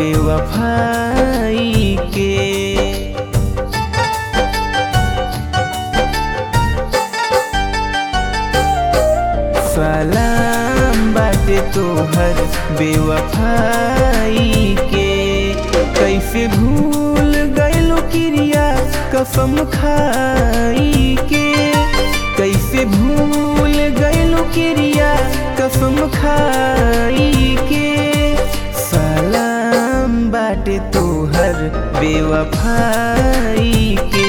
बेवफाई के सलाम बाटे तोहर बेवफाई के कैसे भूल गइलो क्रिया कसम खाई के कैसे भूल गइलो क्रिया कसम खाई के सलाम बाटे तोहर बेवफाई के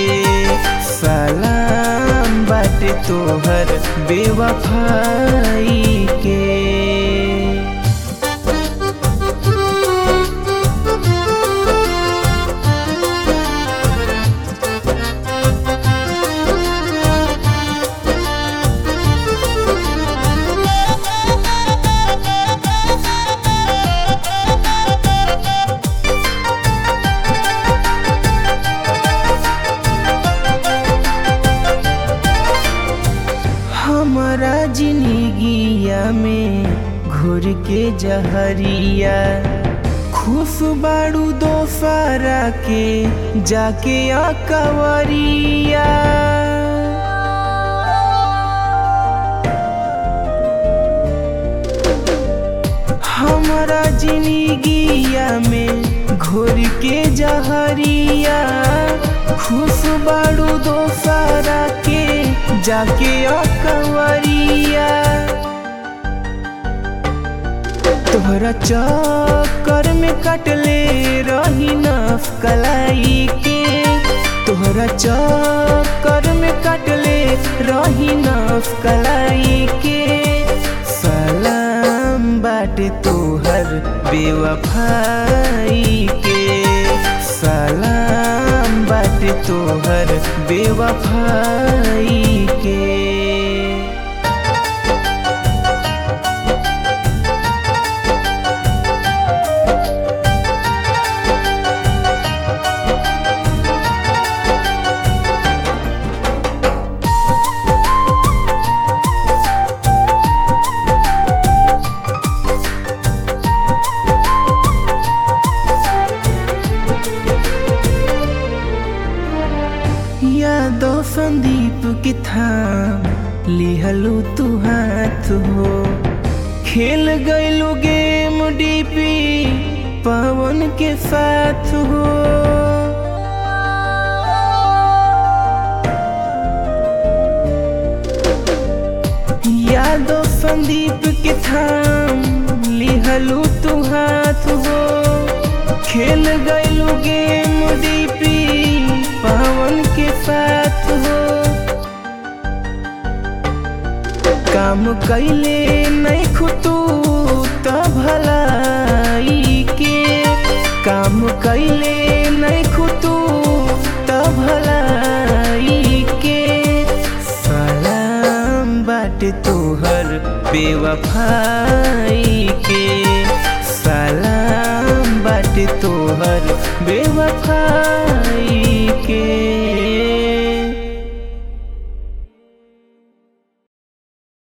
सलाम बाटे तोहर बेवफाई के हमारा जिंदगिया में घुर के जहरिया खुश बाड़ू दोसारा के जाके अकवरिया हमारा जिंदगिया में घुर के जहरिया खुश बाड़ू दोसारा के जाके अकवरिया तोहरा चक्कर में कटले रही नफ कलाई के तोहरा चक्कर में कटले रही नफ कलाई के सलाम बाटे तोहर बेवफाई के सलाम बाटे तोहर बेवफाई के यादव संदीप के थाम लिहलू तू हाथ हो खेल गइलू गेम डीपी पवन के साथ हो यादव संदीप के थाम लिहलू तू हाथ हो खेल गइलू गेम डीपी पवन के साथ हो काम कैले नहीं खुतू त भलाई के काम कैले नहीं खुतू त भलाई के सलाम बाटे तोहर बेवफाई के सलाम बाटे तोहर बेवफाई